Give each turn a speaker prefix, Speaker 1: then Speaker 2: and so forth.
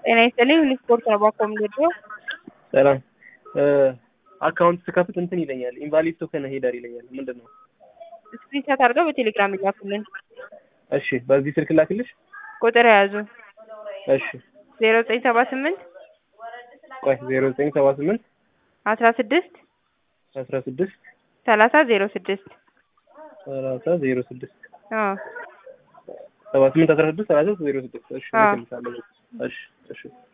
Speaker 1: ጤና ይስጥልኝ ስፖርት ነው ባኮ የምወደው
Speaker 2: ሰላም አካውንት ስከፍት እንትን ይለኛል ኢንቫሊድ ቶከን ሄደር ይለኛል ምንድን ነው
Speaker 1: ስክሪንሻት አድርገው በቴሌግራም ይላኩልን
Speaker 2: እሺ በዚህ ስልክ ላክልሽ
Speaker 1: ቁጥር የያዙ
Speaker 2: እሺ
Speaker 1: ዜሮ ዘጠኝ ሰባ ስምንት
Speaker 2: ቆይ ዜሮ ዘጠኝ ሰባ ስምንት
Speaker 1: አስራ ስድስት
Speaker 2: አስራ ስድስት
Speaker 1: ሰላሳ ዜሮ ስድስት
Speaker 2: ሰላሳ ዜሮ ስድስት
Speaker 1: አዎ
Speaker 2: ሰባ ስምንት አስራ ስድስት ሰላሳ ዜሮ ስድስት እሺ
Speaker 1: አዎ።
Speaker 2: እልክልሻለሁ እሺ እሺ